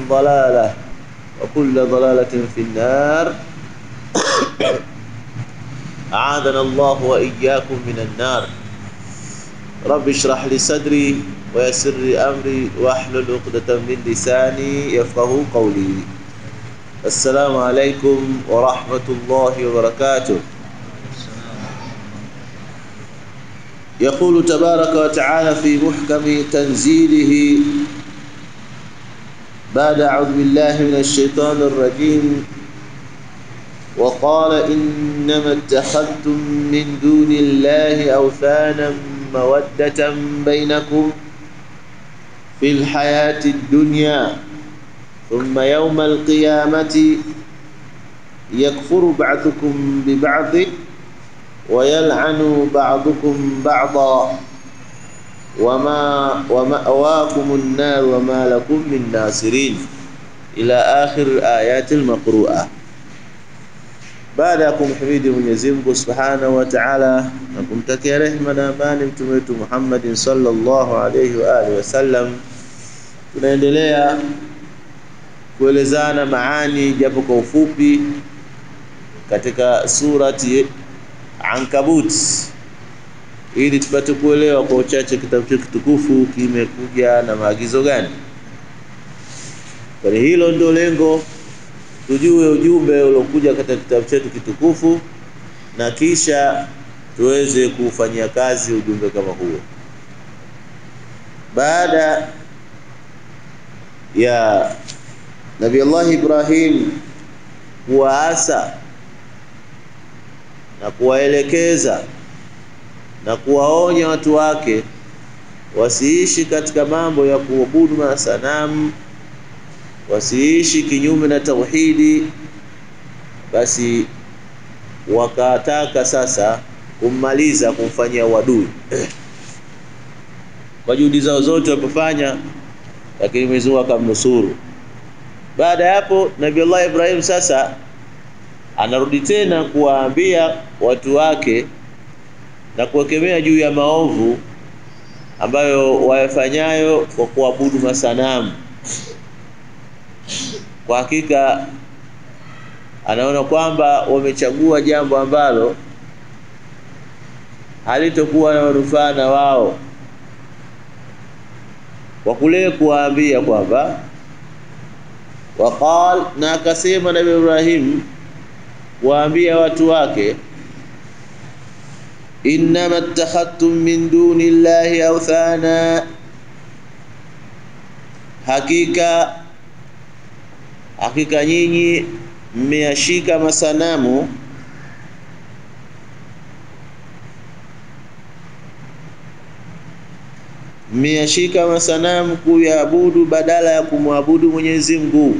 ضلالة وكل ضلالة في النار أعاذنا الله وإياكم من النار رب اشرح لي صدري ويسر لي أمري واحلل عقدة من لساني يفقه قولي السلام عليكم ورحمة الله وبركاته يقول تبارك وتعالى في محكم تنزيله بعد أعوذ بالله من الشيطان الرجيم وقال إنما اتخذتم من دون الله أوثانا مودة بينكم في الحياة الدنيا ثم يوم القيامة يكفر بعضكم ببعض ويلعن بعضكم بعضا وما ومأواكم النار وما لكم من ناصرين إلى آخر الآيات المقروءة baada ya kumhimidi Mwenyezi Mungu Subhanahu wa Ta'ala na kumtakia rehema na amani mtume wetu Muhammadin sallallahu alayhi wa alihi wasallam, tunaendelea kuelezana maani japo kwa ufupi katika surati Ankabut ili tupate kuelewa kwa uchache kitabu chetu kitukufu kimekuja na maagizo gani. Kwa hilo ndio lengo tujue ujumbe uliokuja katika kitabu chetu kitukufu na kisha tuweze kufanyia kazi ujumbe kama huo. Baada ya Nabii Allah Ibrahim kuwaasa na kuwaelekeza na kuwaonya watu wake wasiishi katika mambo ya kuabudu masanamu wasiishi kinyume na tauhidi, basi wakataka sasa kummaliza, kumfanyia uadui kwa juhudi zao zote walipofanya, lakini Mwenyezi Mungu akamnusuru. Baada ya hapo, Nabii Allah Ibrahim sasa anarudi tena kuwaambia watu wake na kuwekemea juu ya maovu ambayo wayafanyayo kwa kuabudu masanamu kwa hakika anaona kwamba wamechagua jambo ambalo halitokuwa na manufaa na wao, kwa kule kuwaambia kwamba waqal, na akasema Nabii Ibrahim kuwaambia watu wake, innama ittakhadtum min duni llahi awthana, hakika hakika nyinyi mmeyashika masanamu mmeyashika masanamu kuyaabudu badala ya kumwabudu Mwenyezi Mungu.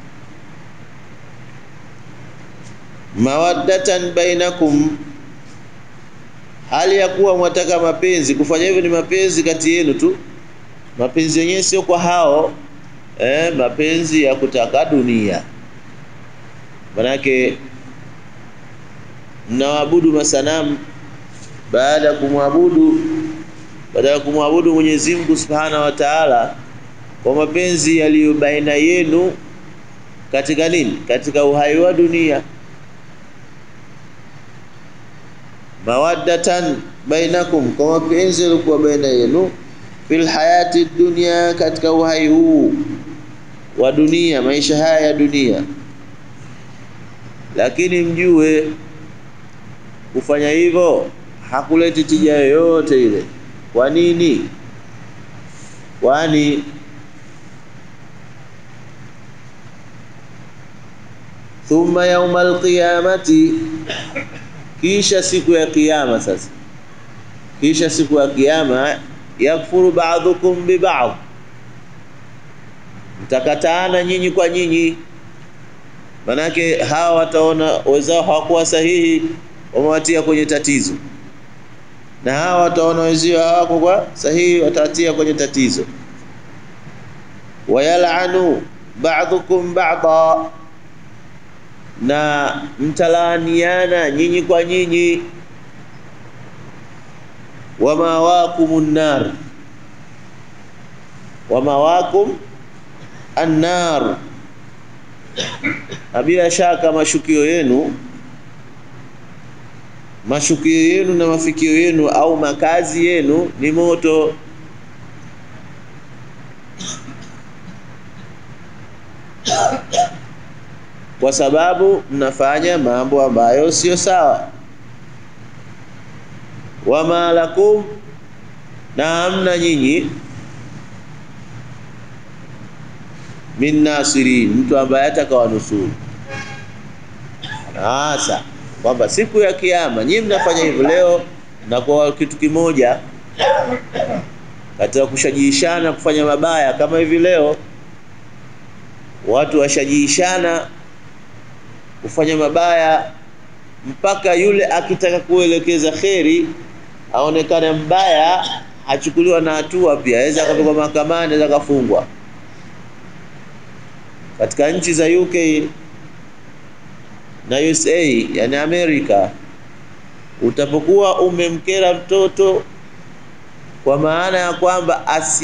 mawaddatan bainakum, hali ya kuwa mwataka mapenzi. Kufanya hivyo ni mapenzi kati yenu tu, mapenzi yenyewe sio kwa hao eh, mapenzi ya kutaka dunia. Manake mnawaabudu masanamu baada ya kumwabudu baada ya kumwabudu Mwenyezi Mungu Subhanahu wa Ta'ala kwa mapenzi yaliyo baina yenu katika nini? Katika uhai wa dunia. Mawaddatan bainakum, kwa mapenzi yaliokuwa baina yenu fil hayati dunya, katika uhai huu wa dunia, maisha haya ya dunia. Lakini mjue kufanya hivyo hakuleti tija yoyote ile. Kwa nini? Kwani thumma yaumal qiyamati, kisha siku ya kiyama. Sasa kisha siku ya kiyama, yakfuru ba'dhukum bi ba'd, mtakataana nyinyi kwa nyinyi. Manake hawa wataona wenzao hawakuwa sahihi, wamewatia kwenye tatizo, na hawa wataona wenzio hawako kwa sahihi, watawatia kwenye tatizo. Wayalanu ba'dhukum ba'da na mtalaaniana nyinyi kwa nyinyi. Wamawakumun nar, wamawakum annar, na bila shaka mashukio yenu mashukio yenu na mafikio yenu au makazi yenu ni moto. Kwa sababu mnafanya mambo ambayo sio sawa. Wama lakum, na hamna nyinyi min nasirin, mtu ambaye atakawanusuru. Hasa kwamba siku ya Kiyama nyinyi mnafanya hivyo leo, na kwa kitu kimoja katika kushajiishana kufanya mabaya kama hivi leo, watu washajiishana kufanya mabaya mpaka yule akitaka kuelekeza kheri aonekane mbaya, achukuliwa na hatua pia, aweza akapelekwa mahakamani, aweza akafungwa. Katika nchi za UK na USA, yani Amerika, utapokuwa umemkera mtoto kwa maana ya kwamba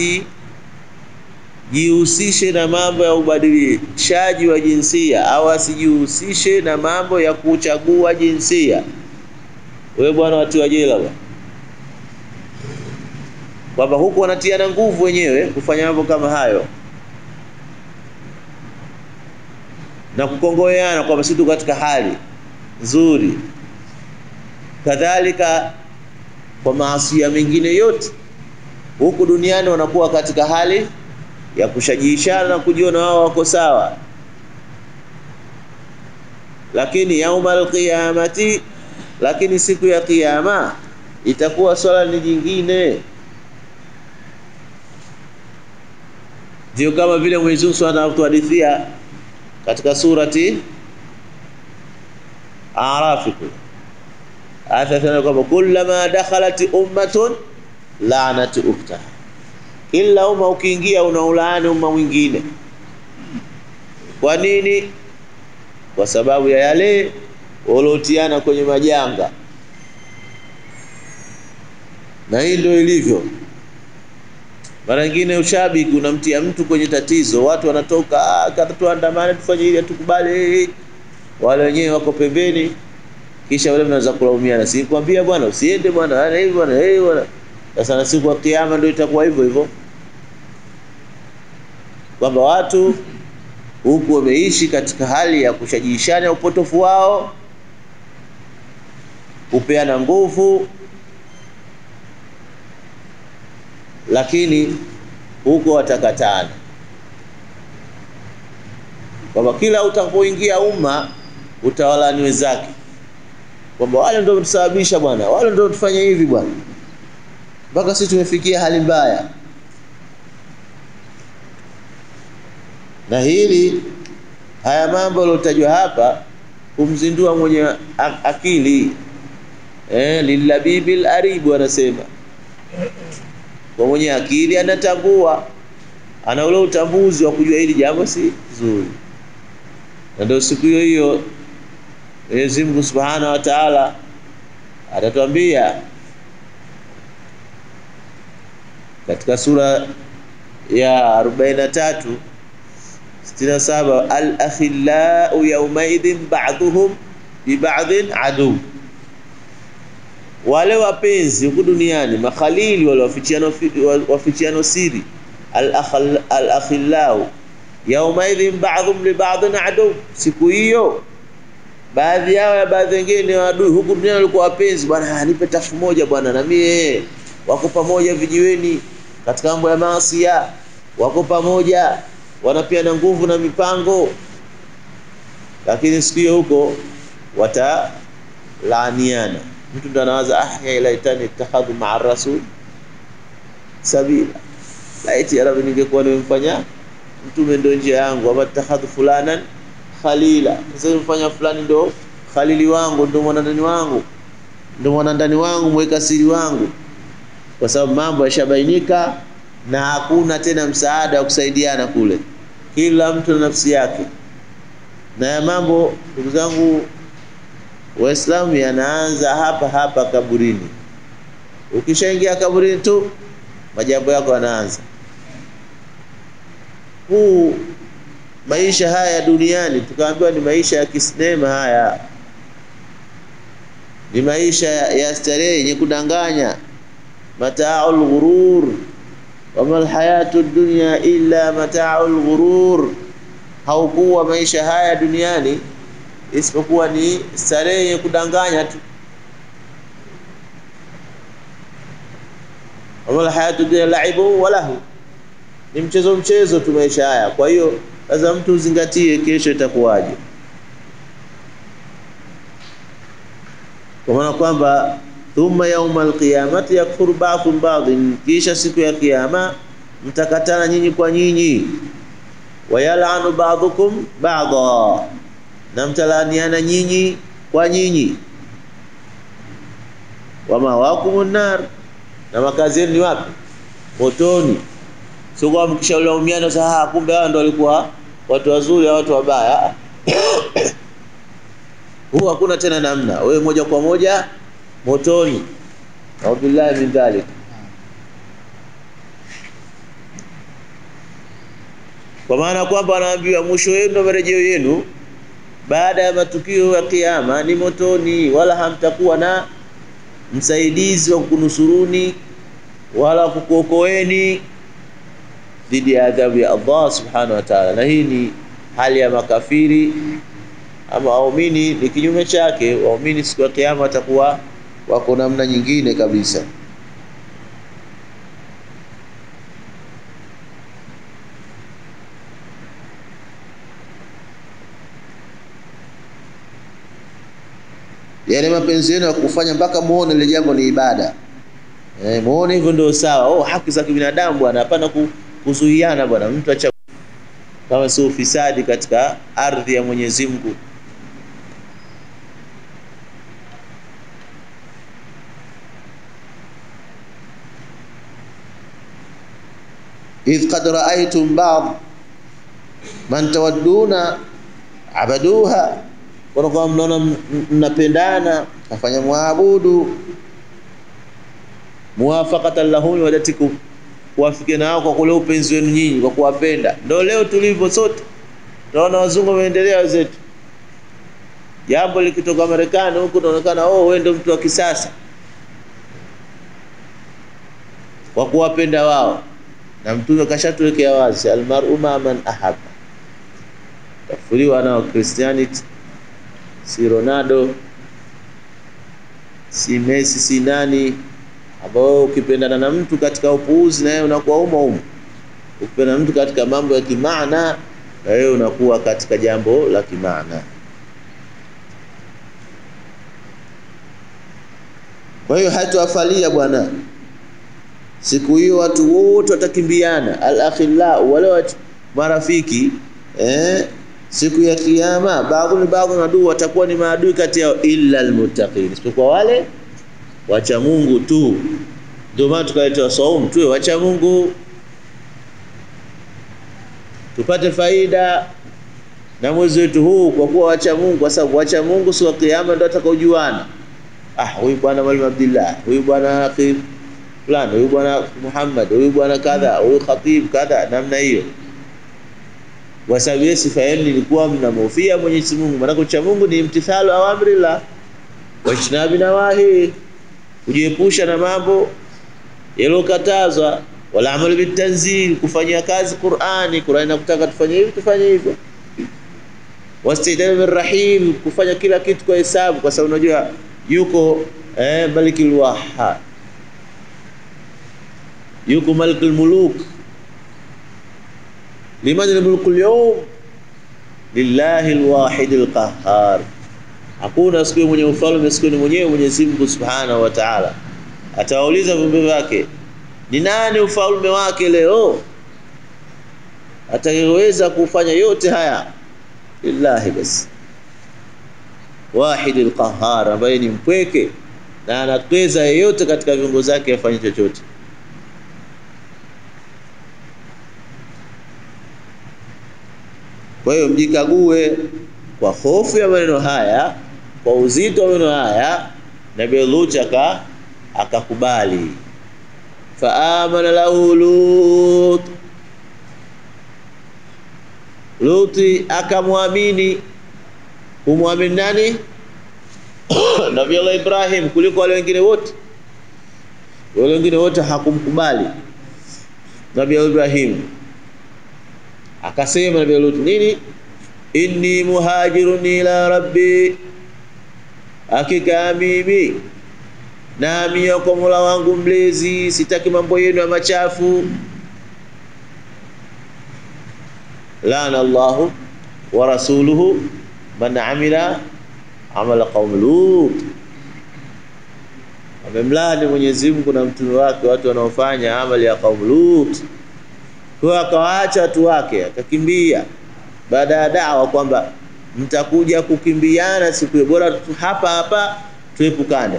asijihusishe na mambo ya ubadilishaji wa jinsia au asijihusishe na mambo ya kuchagua jinsia, wewe bwana, watiwa jela bwana, kwamba huku wanatiana nguvu wenyewe kufanya mambo kama hayo na kukongoeana kwamba sisi tu katika hali nzuri. Kadhalika kwa maasi mengine yote huku duniani wanakuwa katika hali ya kushajiishana na kujiona wao wako sawa, lakini yaumal qiyamati, lakini siku ya Kiyama itakuwa swala ni jingine. Ndio kama vile Mwenyezi Mungu anatuhadithia katika surati Arafi atatana kwamba kullama dakhalat ummatun lanat ukhtaha, kila umma ukiingia unaulaani umma mwingine. Kwa nini? Kwa sababu ya yale waliotiana kwenye majanga, na hii ndio ilivyo. Mara nyingine ushabiki unamtia mtu kwenye tatizo, watu wanatoka tuandamane, tufanye hili, hatukubali. Wale wenyewe wako pembeni, kisha wale mnaanza kulaumiana, si kwambia bwana usiende bwana, hivi bwana, hey bwana. Sasa na siku ya Kiyama ndio itakuwa hivyo hivyo, kwamba watu huku wameishi katika hali ya kushajiishana upotofu wao, kupeana nguvu lakini huko watakatana, kwamba kila utakapoingia umma utawalani wenzake, kwamba wale ndio tusababisha bwana, wale ndio tufanye hivi bwana, mpaka sisi tumefikia hali mbaya. Na hili haya mambo yaliyotajwa hapa kumzindua mwenye akili eh, lilabibil aribu anasema kwa mwenye akili anatambua, ana ule utambuzi wa kujua hili jambo si zuri, na ndio siku hiyo hiyo Mwenyezi Mungu Subhanahu wa Ta'ala atatuambia katika sura ya 43 67, al-akhillau yawmaidhin ba'dhuhum bi ba'dhin adu wale wapenzi huku duniani makhalili wale wafichiano wafichiano siri al-akhillau yaumaidhin ba'dhum li ba'dhin adu, siku hiyo baadhi yao ya baadhi wengine ni adui. Huku duniani walikuwa wapenzi, bwana nipe tafu moja bwana, na mie wako pamoja vijiweni katika mambo ya maasi, wako pamoja wanapiana nguvu na mipango, lakini siku hiyo huko watalaaniana mtu ndo anawaza ah, ya laitani ittakhadhu maa rasul sabila, laiti ya Rabbi, ningekuwa nimemfanya mtume ndo njia yangu, ama ittakhadhu fulanan khalila, sasa nimfanya fulani ndo khalili wangu, ndo mwanandani wangu, ndo mwanandani wangu, mweka siri wangu, kwa sababu mambo yashabainika na hakuna tena msaada wa kusaidiana kule, kila mtu na nafsi yake. Na ya mambo ndugu zangu Waislamu yanaanza hapa hapa kaburini. Ukishaingia kaburini tu majambo yako yanaanza. Huu maisha haya duniani, tukaambiwa ni maisha ya kisinema haya, ni maisha ya starehe yenye kudanganya, mataaul ghurur, wama alhayatu dunya illa mataaul ghurur. Haukuwa maisha haya duniani isipokuwa ni starehe yenye kudanganya tu. wama alhayatu dunya laibu wa lahu, ni mchezo mchezo tu maisha haya. Kwa hiyo lazima mtu uzingatie kesho itakuwaje, kwa maana kwamba thumma yauma alqiyamati yakfuru ba'dhum ba'dhin, kisha siku ya kiyama mtakatana nyinyi kwa nyinyi, wayalanu ba'dhukum ba'dha, na mtalaniana nyinyi kwa nyinyi, wamawakumun nar, na makazi yenu ni wapi? Motoni. Sio kwa mkishaulaumiana sasa, kumbe hao ndio walikuwa watu wazuri au watu wabaya. Huwa hakuna tena namna, wewe moja kwa moja motoni. Aubillahi min dhalik. Kwa maana kwamba anaambiwa mwisho wenu ndio marejeo yenu, baada ya matukio ya kiyama ni motoni, wala hamtakuwa na msaidizi wa kunusuruni wala kukuokoeni dhidi ya adhabu ya Allah subhanahu wa ta'ala. Na hii ni hali ya makafiri ama waumini ni kinyume chake. Waumini siku ya kiyama watakuwa wako namna nyingine kabisa. Yale mapenzi yenu ya kufanya mpaka muone ile jambo ni ibada. Eh, muone hivyo ndio sawa. Oh, haki za kibinadamu bwana, hapana kuzuiana bwana. Mtu acha kama sio ufisadi katika ardhi ya Mwenyezi Mungu. idh qad ra'aytum ba'd man tawadduna abaduha, kwa kwa mnaona mnapendana, kafanya muabudu muwafaqatan lahum wadatikum, kuwafikiana nao kwa kule upenzi wenu nyinyi, kwa kuwapenda. Ndio leo tulivyo sote, tunaona wazungu wameendelea wenzetu. Jambo likitoka Marekani huku unaonekana oh, wewe ndio mtu wa kisasa, kwa kuwapenda wao na Mtume kashatuwekea wazi, almaru ma man ahaba. Tafuliwa nao Christianity, si Ronaldo, si Messi, si nani, ambao ukipendana na mtu katika upuuzi na yeye unakuwa umo umo. Ukipendana na mtu katika mambo ya kimaana na wewe unakuwa katika jambo la kimaana. Kwa hiyo hatuafalia bwana siku hiyo watu wote watakimbiana, al-akhilla wale watu marafiki eh, siku ya kiyama, baadhi ni baadhi adui, watakuwa ni maadui kati yao, illa almuttaqin, isipokuwa wale wacha Mungu tu. Ndio maana tukaletewa saumu, tuwe wacha Mungu tupate faida na mwezi wetu huu kwa kuwa wacha Mungu, kwa sababu wacha Mungu siku ya kiyama ndio atakaojuana. Ah, huyu bwana Mwalimu Abdullah, huyu bwana Akhir fulani huyu bwana Muhammad, huyu bwana kadha, huyu khatib kadha, namna hiyo. Kwa sababu yeye sifa yenu ilikuwa mnamhofia Mwenyezi Mungu, maana kucha Mungu ni imtithalu awamrillah wa ijtinabi nawahi, kujiepusha na mambo yaliyokatazwa, wala amalu bitanzil, kufanyia kazi Qur'ani. Qur'ani inakutaka tufanye hivi, tufanye hivyo. Wastidal birrahim, kufanya kila kitu kwa hesabu, kwa sababu unajua yuko eh, Malikul Wahhab yuko malikul muluk liman almulku alyawm lillahi alwahid alqahhar hakuna siku mwenye ufalme siku ni mwenyewe Mwenyezi Mungu Subhanahu wa Ta'ala atawauliza viumbe vyake ni nani ufalme wake leo atakayeweza kufanya yote haya lillahi basi wahid alqahhar ambaye ni mpweke na anatweza yeyote katika viungo zake afanye chochote Kwa hiyo mjikague kwa hofu ya maneno haya, kwa uzito wa maneno haya, Nabii Lut aka akakubali. Faamana lahu Lut, Luti akamwamini kumwamini nani? Nabii Allah Ibrahim kuliko wale wengine wote. Wale wengine wote hakumkubali Nabii Ibrahim. Akasema Nabii Lut nini? Inni muhajirun ila rabbi, hakika mimi nahamia kwa Mola wangu mlezi, sitaki mambo yenu ya machafu. Lana Allahu wa rasuluhu man amila amala qaum Lut, amemlani Mwenyezi Mungu na mtume wake watu wanaofanya amali ya qaum Lut. Kwa akawaacha watu wake akakimbia, baada ya dawa kwamba mtakuja kukimbiana siku hiyo, bora hapa hapa tuepukane.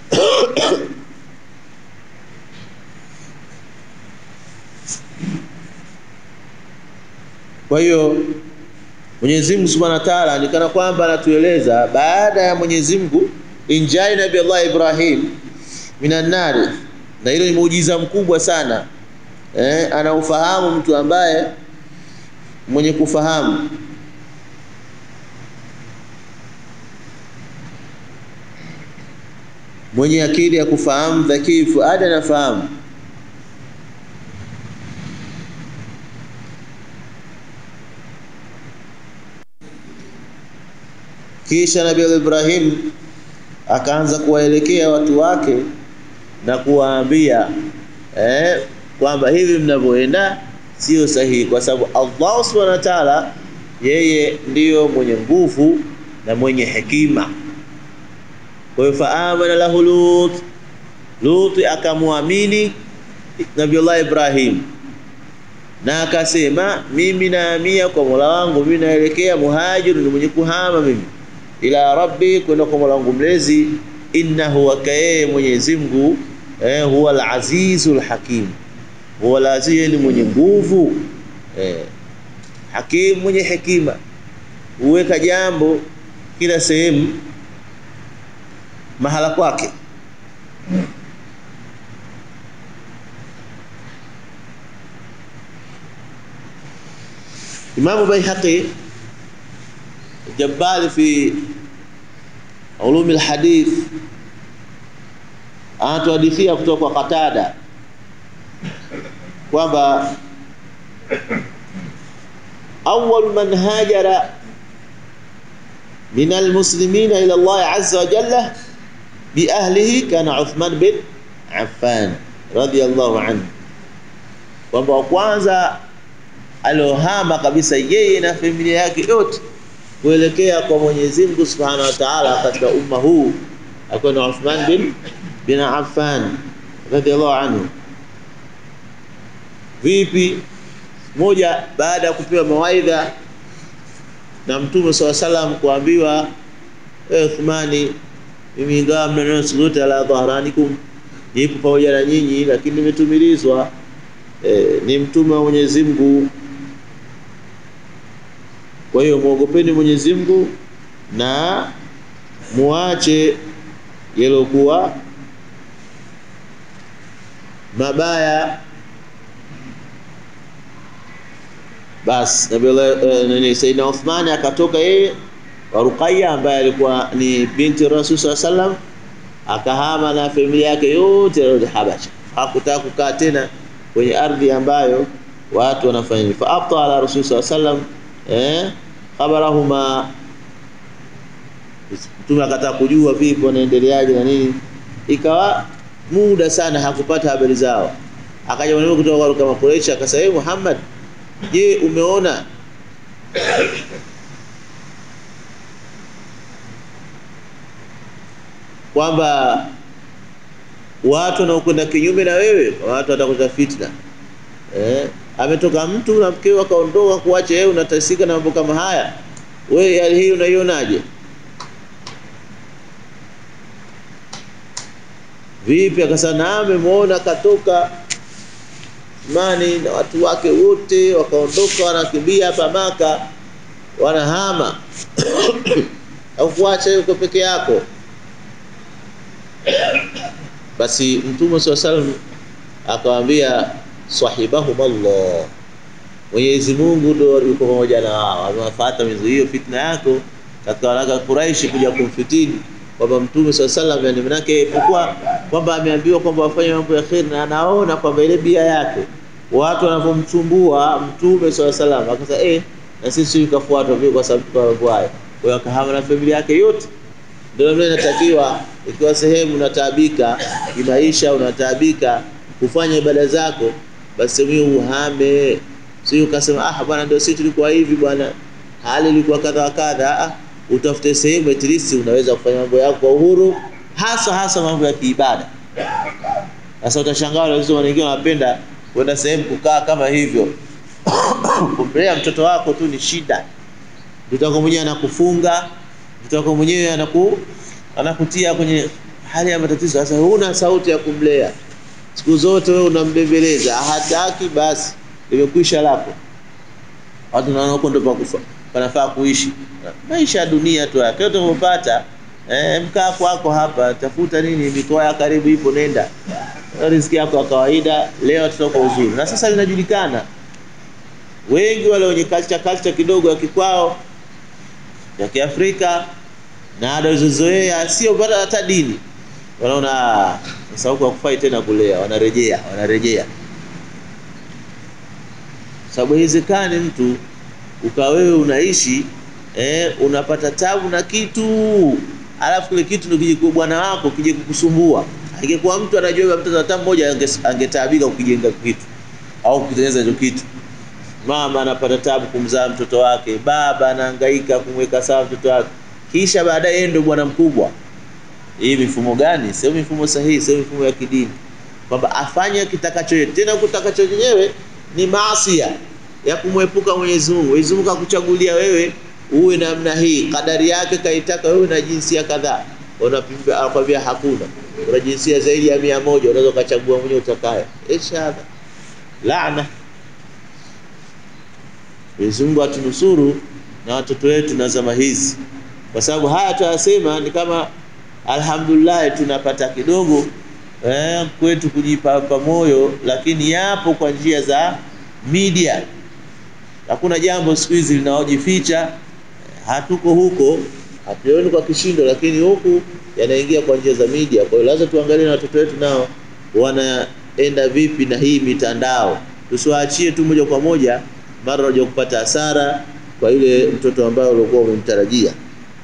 Kwa hiyo Mwenyezi Mungu Subhanahu wa Ta'ala ni kana kwamba anatueleza baada ya Mwenyezi Mungu injai Nabii Allah Ibrahim minan nari, na hilo ni muujiza mkubwa sana eh, anaufahamu mtu ambaye mwenye kufahamu mwenye akili ya kufahamu, dhakii fuada anafahamu Kisha Nabii Ibrahim akaanza kuwaelekea watu wake na kuwaambia eh, kwamba hivi mnavyoenda sio sahihi, kwa sababu Allah subhanahu wa ta'ala yeye ndiyo mwenye nguvu na mwenye hekima. Kwa hiyo faamana lahu Lut, Lut akamwamini Nabiullah Ibrahim na akasema, mimi naamia kwa Mola wangu, mimi naelekea muhajiru, ni mwenye kuhama mimi ila rabbi, kwenda kwa Mola wangu mlezi. Innahu wakaye Mwenyezi Mungu eh, huwa al-azizul hakim, huwa al-aziz, ni mwenye nguvu eh, hakim, mwenye hekima, huweka jambo kila sehemu mahala kwake. Imamu Baihaqi Jabali fi ulumi alhadith anatuhadithia kutoka kwa Qatada kwamba awwal man hajara min almuslimina ila Allah azza wa jalla bi ahlihi kana Uthman bin Affan radiyallahu anhu, kwamba wa kwanza aliohama kabisa yeye na familia yake yote kuelekea kwa Mwenyezi Mungu Subhanahu wa Ta'ala katika umma huu alikuwa ni Uthman bin bin Affan radhiallahu anhu. Vipi? Moja, baada ya kupewa mawaidha na Mtume swalla salam kuambiwa, e Uthmani, mimi ingawa mnanena suluta ala dhahranikum, nipo pamoja na nyinyi, lakini nimetumilizwa e, ni mtume wa Mwenyezi Mungu kwa hiyo muogopeni Mwenyezi Mungu na muache yaliokuwa mabaya. Bas Nabii uh, nani Saidina Uthman akatoka yeye wa Ruqayya ambaye alikuwa ni binti Rasul sallallahu alaihi wasallam, akahama na familia yake yote rudi Habasha. Hakutaka kukaa tena kwenye ardhi ambayo watu wanafanya fa abta ala Rasul sallallahu alaihi wasallam eh khabarahuma Mtume akataka kujua vipi wanaendeleaje na nini, ikawa muda sana hakupata habari zao. Akaja mwanamke kutoka kwa Quraysh akasema, hey, Muhammad, je, umeona kwamba watu wanaokwenda kinyume na wewe, watu watakuta fitna eh? ametoka mtu na mkeo akaondoka kuacha wewe unatasika na mambo kama haya, wewe hali hii unaionaje? Vipi? Akasema na amemwona katoka mani na watu wake wote wakaondoka, wanakimbia hapa Maka, wanahama au kuacha yuko peke yako. Basi Mtume swalla salam akawaambia sahibahum Allah, Mwenyezi Mungu ndo yuko pamoja na wao, amewafuata mizuio fitna yako katika waraka Quraishi kuja kumfitini kwamba Mtume swalla sallam, yani manake ilikuwa kwamba ameambiwa kwamba wafanye mambo ya kheri, na anaona kwamba ile bia yake watu wanavyomchumbua Mtume swalla sallam, akasema eh, na sisi tukafuatwa vile kwa sababu kwa mambo haya. Kwa hiyo akahama na familia yake yote. Ndio namna inatakiwa, ikiwa sehemu unataabika kimaisha, unataabika kufanya ibada zako, basi mimi uhame, sio ukasema ah, bwana ndio sisi tulikuwa hivi bwana, hali ilikuwa kadha wa kadha. Ah, utafute sehemu at least unaweza kufanya mambo yako kwa uhuru, hasa hasa mambo ya kiibada. Sasa utashangaa wale wengine wanapenda kwenda sehemu kukaa kama hivyo kumlea mtoto wako tu ni shida. Mtoto wako mwenyewe anakufunga, mtoto wako mwenyewe anaku anakutia kwenye hali ya matatizo. Sasa huna sauti ya kumlea, siku zote wewe unambembeleza, hataki, basi limekwisha lako. Watu naona huko ndio pakufa panafaa kuishi maisha ya dunia tu yake yote unapata. Eh, mkaa kwako hapa, tafuta nini, mikoa ya karibu ipo, nenda riziki yako ya kawaida. Leo tutoka uzuri, na sasa linajulikana wengi wale wenye culture culture kidogo ya kikwao ya Kiafrika na ada zilizozoea, sio bado hata dini, wanaona sasa huko hakufai tena kulea, wanarejea wanarejea. Sababu haiwezekani mtu ukawa wewe unaishi eh, unapata tabu na kitu alafu kile kitu ndio kije kwa bwana wako kije kukusumbua. Ingekuwa mtu anajua mtoto hata mmoja angetaabika kukijenga kitu au kutengeneza hicho kitu mama anapata tabu kumzaa mtoto wake, baba anahangaika kumweka sawa mtoto wake, kisha baadaye yeye ndio bwana mkubwa. Hii mifumo gani? Sio mifumo sahihi, sio mifumo ya kidini, kwamba afanye kitakacho yeye. Tena kutakacho yenyewe ni maasia ya kumwepuka Mwenyezi Mungu. Mwenyezi Mungu akuchagulia wewe uwe namna hii, kadari yake kaitaka wewe na jinsia kadhaa, unapimbia akwambia hakuna, una jinsia zaidi ya mia moja, unaweza ukachagua mwenyewe utakaye. Ishadha laana Mwenyezi Mungu atunusuru na watoto wetu na zama hizi, kwa sababu haya tuyasema ni kama alhamdulillah tunapata kidogo eh, kwetu kujipapa moyo, lakini yapo kwa njia za media. Hakuna jambo siku hizi linaojificha, hatuko huko, hatuoni kwa kishindo, lakini huku yanaingia kwa njia za media. Kwa hiyo lazima tuangalie na watoto wetu nao wanaenda vipi na hii mitandao, tusiwaachie tu moja kwa moja mara unaja kupata hasara kwa yule mtoto ambaye ulikuwa umemtarajia.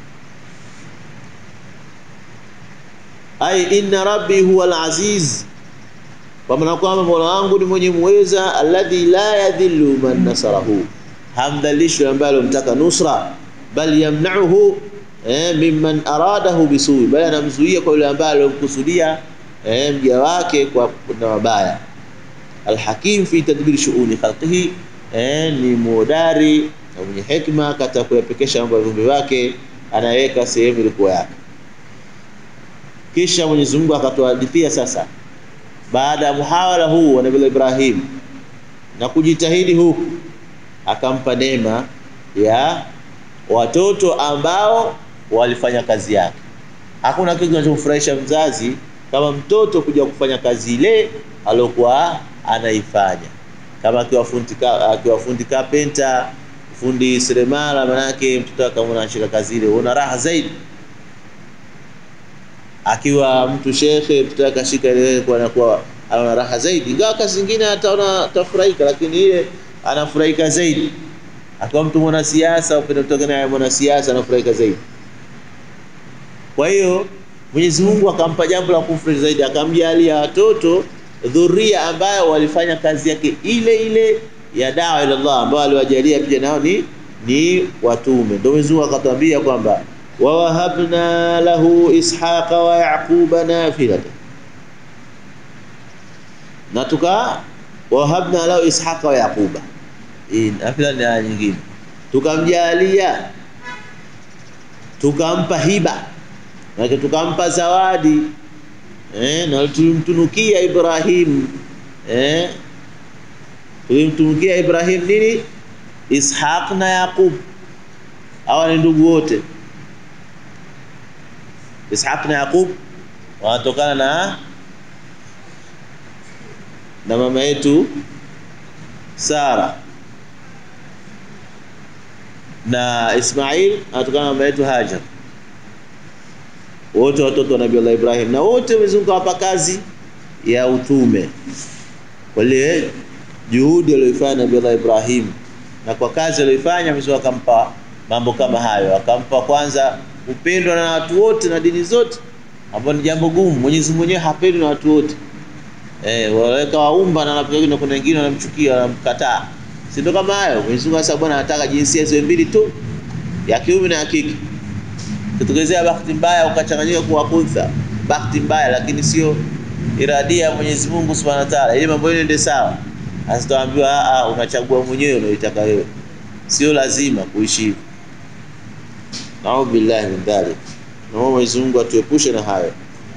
Ai, inna rabbi huwa al-aziz, kwa maana kwamba Mola wangu ni mwenye muweza, alladhi la yadhillu man nasarahu, hamdhalishi ambaye alomtaka nusra, bal yamna'uhu eh, mimman aradahu bisui, bali anamzuia kwa yule ambaye alomkusudia eh, mja wake kwa na mabaya. Alhakim fi tadbir shu'uni khalqihi Eh, ni muodari na mwenye hekima katika kuyapekesha mambo ya viumbe wake, anaweka sehemu ilikuwa yake. Kisha Mwenyezi Mungu akatuhadithia sasa, baada ya muhawala huu wa Nabii Ibrahim na kujitahidi huku, akampa neema ya watoto ambao walifanya kazi yake. Hakuna kitu kinachomfurahisha mzazi kama mtoto kuja kufanya kazi ile aliyokuwa anaifanya kama akiwa fundi akiwa fundi kapenta, fundi seremala, manake mtoto akamwona anashika kazi ile, una raha zaidi. Akiwa mtu shekhe, mtoto akashika ile, kwa anakuwa ana raha zaidi, ingawa kazi zingine ataona atafurahika, lakini ile anafurahika zaidi. Akiwa mtu mwanasiasa, upende kutoka naye mwanasiasa, anafurahika zaidi. Kwa hiyo Mwenyezi Mungu akampa jambo la kufurahi zaidi, akamjalia watoto dhuria ambayo walifanya kazi yake ile ile ya dawa ila Allah, ambao aliwajalia pia nao ni ni watume. Ndio Mwenyezi Mungu akatwambia kwamba wawahabna lahu ishaqa wa yaquba nafilatan, na tuka wahabna lahu ishaqa wa yaquba. Hii nafila ni aya nyingine, tukamjalia tukampa hiba, na tukampa zawadi Eh, na tulimtunukia Ibrahim eh, tulimtunukia Ibrahim nini? Ishaq na Yaqub, hawa ni ndugu wote. Ishaq na Yaqub wanatokana na na mama yetu Sara. na Ismail anatokana na mama yetu Hajar, wote watoto wa Nabii Allah Ibrahim, na wote Mwenyezi Mungu awapa kazi ya utume kwa ile juhudi aliyoifanya Nabii Allah Ibrahim, na kwa kazi aliyoifanya Mwenyezi Mungu akampa mambo kama hayo, akampa kwanza upendwa na watu wote na dini zote, ambapo ni jambo gumu. Mwenyezi Mungu mwenyewe hapendwi na watu wote eh, waweka waumba na wanapiga na kuna wengine wanamchukia wanamkataa, si ndio? Kama hayo Mwenyezi Mungu sasa, bwana anataka jinsia hizo mbili tu, ya kiume na ya kike. Kitokezea bahati mbaya ukachanganyika kuwa kuntha, bahati mbaya, lakini sio iradia ya Mwenyezi Mungu Subhanahu wa Ta'ala, ili mambo yende sawa. Asitaambiwa a a, unachagua mwenyewe unaitaka wewe, sio lazima kuishi hivyo. Naudhu billahi min dhalik. Naomba Mwenyezi Mungu atuepushe na hayo.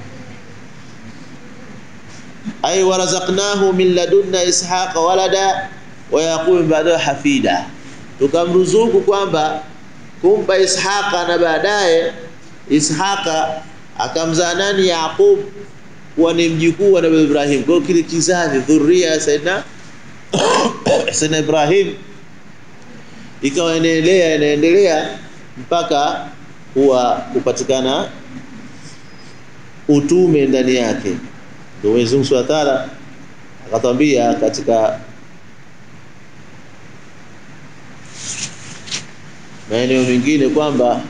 Ay warazaqnahu min ladunna ishaqa walada wa yaqub ba'dahu hafida, tukamruzuku kwamba kumpa Ishaqa na baadaye Ishaqa akamzaa nani? Yaqub kuwa ni mjukuu wa Nabii Ibrahim. Kwa hiyo kile kizazi dhuria Saidna Saidna Ibrahim ikawa inaendelea inaendelea mpaka kuwa kupatikana utume ndani yake. Ndio Mwenyezi Mungu Subhanahu wa Ta'ala akatwambia katika maeneo mengine kwamba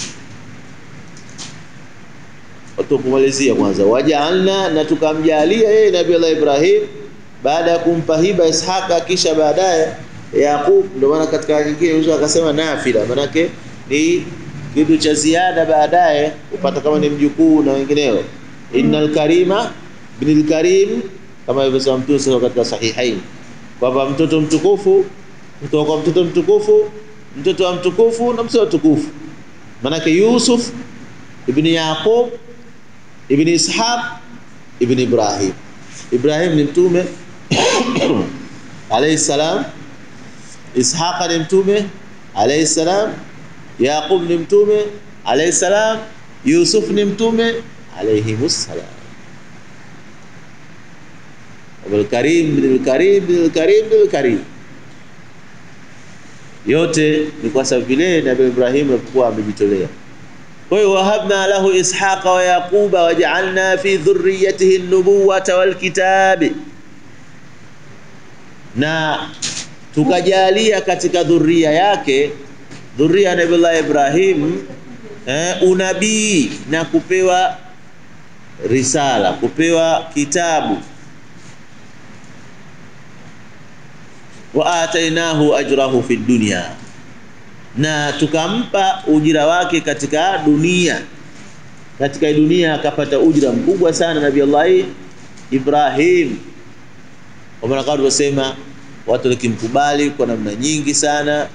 tukumalizia kwanza, wajaalna, na tukamjalia yeye Nabii Allah Ibrahim baada ya kumpa hiba Ishaqa, kisha baadaye Yaqub. Ndio maana katika nyingine Yesu akasema nafila, manake ni kitu cha ziada baadaye upata kama ni mjukuu na wengineo. Innal karima ibnul karim, kama ilivyosema Mtume sasa katika Sahihain kwamba mtoto mtukufu kutoka kwa mtoto mtukufu, mtoto wa mtukufu na mtoto mtukufu, manake Yusuf ibn Yaqub ibn Ishaq ibn Ibrahim. Ibrahim ni mtume alayhi salam, Ishaq ni mtume alayhi salam, Yaqub ni mtume alayhi salam, Yusuf ni mtume alayhimus salam. Abul Karim bin Karim bin Karim bin Karim, yote ni kwa sababu vile Nabii Ibrahim alikuwa amejitolea. Kwa hiyo wahabna lahu ishaqa wa yaquba waja'alna fi dhurriyyatihi an-nubuwata wal kitabi, na tukajalia katika dhuria yake dhuria ya Nabii Ibrahim eh, unabii na kupewa risala, kupewa kitabu. wa atainahu ajrahu fi dunya na tukampa ujira wake katika dunia. Katika dunia akapata ujira mkubwa sana Nabii Allah Ibrahim, kwa maana kama tulivyosema, watu walikimkubali kwa namna nyingi sana,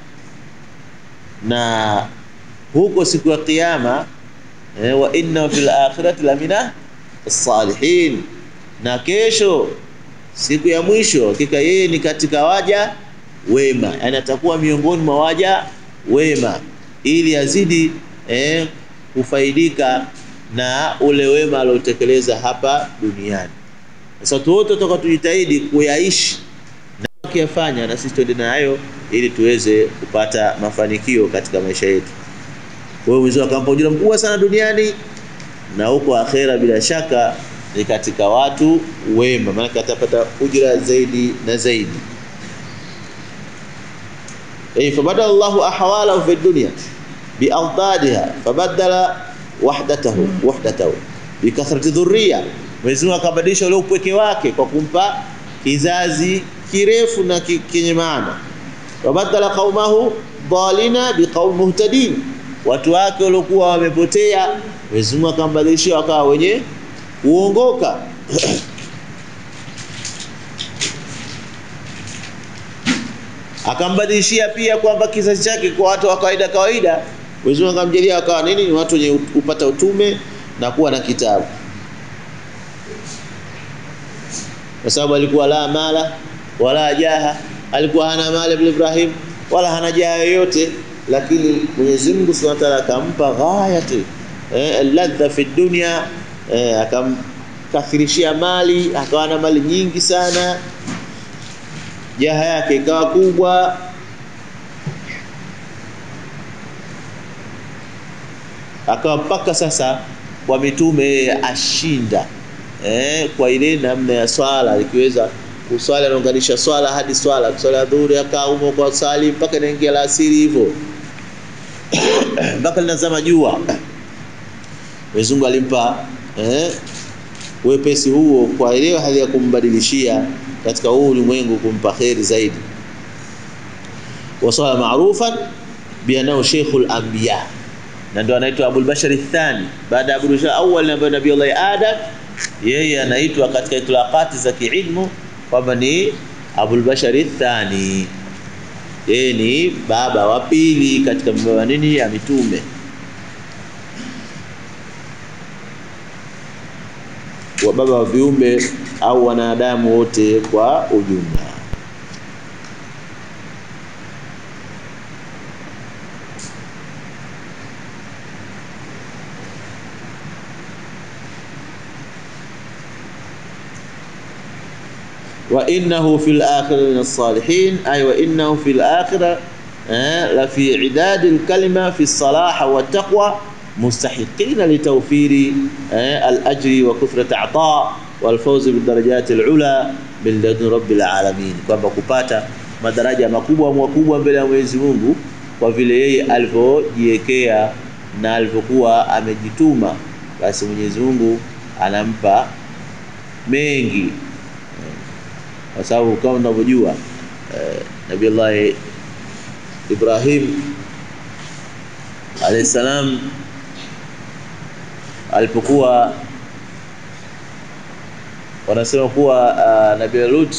na huko siku ya Kiyama eh, wa inna fil akhirati lamina salihin, na kesho siku ya mwisho hakika yeye ni katika waja wema, yani atakuwa miongoni mwa waja wema ili azidi eh, kufaidika na ule wema aliotekeleza hapa duniani. Sasa watu wote toka tujitahidi kuyaishi na kuyafanya, na sisi tuende nayo ili tuweze kupata mafanikio katika maisha yetu. Kwa hiyo Mwenyezi Mungu akampa ujira mkubwa sana duniani na huko akhera, bila shaka ni katika watu wema, maana atapata ujira zaidi na zaidi. Eh, fabadala Allahu ahwalahu fi dunya biadadiha fabadala wahdatahu wahdatahu bikathrati dhurriya, Mwenyezi Mungu akabadilisha ule upweke wake kwa kumpa kizazi kirefu na kenye maana. Wabadala qaumahu dhalina biqaum muhtadin, watu wake waliokuwa wamepotea Mwenyezi Mungu akambadilishia wakawa wenye kuongoka. akambadilishia pia kwamba kizazi chake kwa watu wa kawaida kawaida, Mwenyezi Mungu akamjalia wakawa nini? Ni watu wenye kupata utume na kuwa na kitabu, kwa sababu alikuwa la mala wala jaha, alikuwa hana mali bila Ibrahim wala hana jaha yoyote, lakini Mwenyezi Mungu Subhanahu wa Ta'ala akampa ghayati eh, ladha fi dunya eh, akamkathirishia mali, akawa na mali nyingi sana jaha yake ikawa kubwa, akawa mpaka sasa kwa mitume yeye ashinda eh, kwa ile namna ya swala ikiweza kuswali anaunganisha swala hadi swala swala ya dhuhuri akaa humo kwa swali mpaka inaingia la asiri hivyo mpaka linazama jua Mwenyezi Mungu alimpa eh, wepesi huo kwa ile hali ya kumbadilishia katika huu ulimwengu kumpa kheri zaidi wasala marufan bianao sheikhul anbiya na ndio anaitwa Abul Bashar Thani baada ya Abul Bashar awwal na Nabii Allah Adam yeye anaitwa katika itlaqati za kiilmu kwamba ni Abul Bashar Thani yeye ni baba wa pili katika baba nini ya mitume wa baba wa viumbe au wanadamu wote kwa ujumla وإنه في الآخرة من الصالحين أي وإنه في الآخرة آه لفي عداد الكلمة في الصلاح والتقوى مستحقين لتوفير آه الأجر وكثرة عطاء والفوز بالدرجات العلى من لدن رب العالمين kwamba kupata madaraja makubwa makubwa mbele ya Mwenyezi Mungu kwa vile yeye alivyojiwekea na alivyokuwa amejituma basi Mwenyezi Mungu anampa mengi kwa sababu kama unavyojua eh, Nabii Allah Ibrahim alayhi salam alipokuwa wanasema kuwa uh, Nabii Lut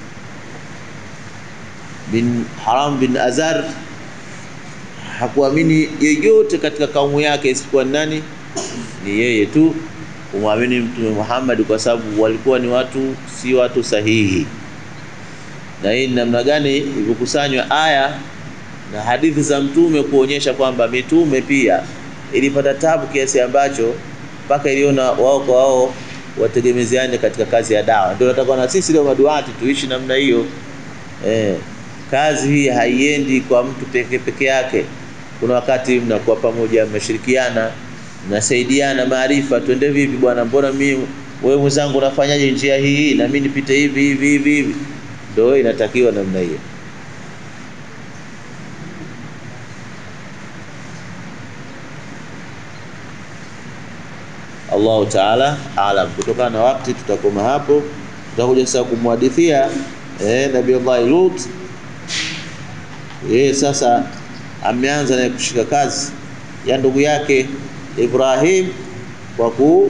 bin Haram bin Azar hakuamini yeyote katika kaumu yake isipokuwa nani ni yeye tu kumwamini Mtume Muhammad kwa sababu walikuwa ni watu si watu sahihi na hii ni namna gani ilivyokusanywa aya na hadithi za mtume kuonyesha kwamba mitume pia ilipata tabu kiasi ambacho mpaka iliona wao kwa wao wategemezeane katika kazi ya dawa. Ndio nataka na sisi leo maduati tuishi namna hiyo. Eh, kazi hii haiendi kwa mtu peke peke yake. Kuna wakati mnakuwa pamoja, mmeshirikiana, mnasaidiana maarifa. Twende vipi bwana, mbona mimi wewe mwenzangu unafanyaje njia hii na mimi nipite hivi hivi hivi hivi ndio inatakiwa namna hiyo Allahu Taala alam. Kutokana na wakati tutakoma hapo, tutakuja sasa kumhadithia eh, Nabii Allah Lut. Yeye sasa ameanza na kushika kazi ya ndugu yake Ibrahim kwa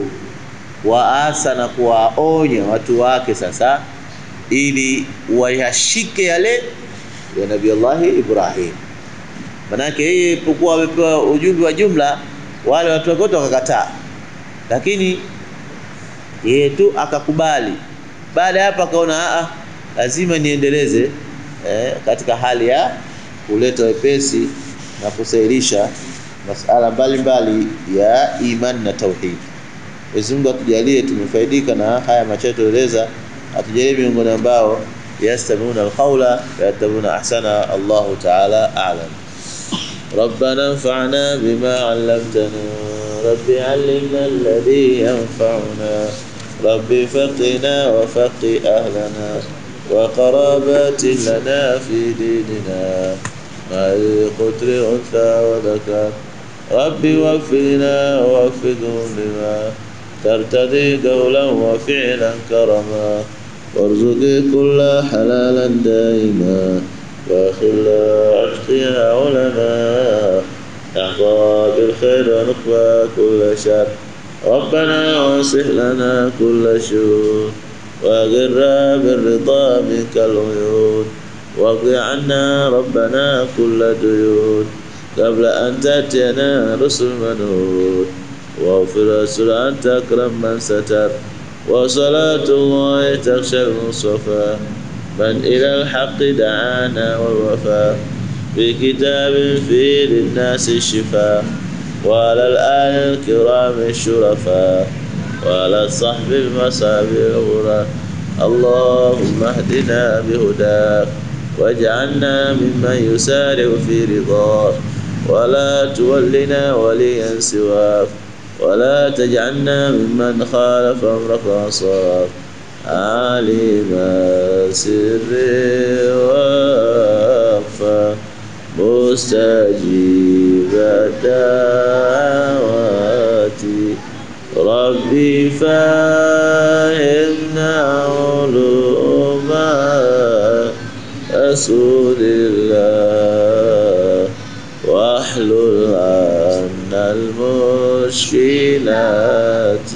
kuwaasa na kuwaonya watu wake sasa ili wayashike yale ya Nabii Allah Ibrahim. Manake yeye ilipokuwa amepewa ujumbe wa jumla, wale watu wote wakakataa, lakini yeye tu akakubali. Baada ya hapo akaona a lazima niendeleze eh, katika hali ya kuleta wepesi na kusailisha masala mbalimbali ya imani na tauhid. Mwenyezi Mungu atujalie tumefaidika na haya machache tueleza atujalie miongoni ambao yastamuna alqawla yatabuna ahsana Allahu ta'ala a'lam ربنا انفعنا بما علمتنا رب علمنا الذي ينفعنا رب فقنا وفق أهلنا وقرابات لنا في ديننا مع القتل أنثى وذكر رب وفقنا ووفقهم لما ترتدي قولا وفعلا كرما وارزق كل حلالا دائما وخلا عتقها علما نحظى بالخير ونقبى كل شر ربنا واصلح لنا كل شؤون وغرا بالرضا منك العيون واقض عنا ربنا كل ديون قبل أن تأتينا رسل منون واغفر رسول أنت أكرم من ستر وصلاة الله تخشى المصطفى من إلى الحق دعانا والوفاء في كتاب فيه للناس الشفاء وعلى الآل الكرام الشرفاء وعلى الصحب المصاب الغرى اللهم اهدنا بهداك واجعلنا ممن يسارع في رضاك ولا تولنا وليا سواك ولا تجعلنا ممن خالف أمرك وعصاك عالم سر وأخفى مستجيب دعواتي ربي فهمنا علوم رسول الله واحلل عنا المشكلات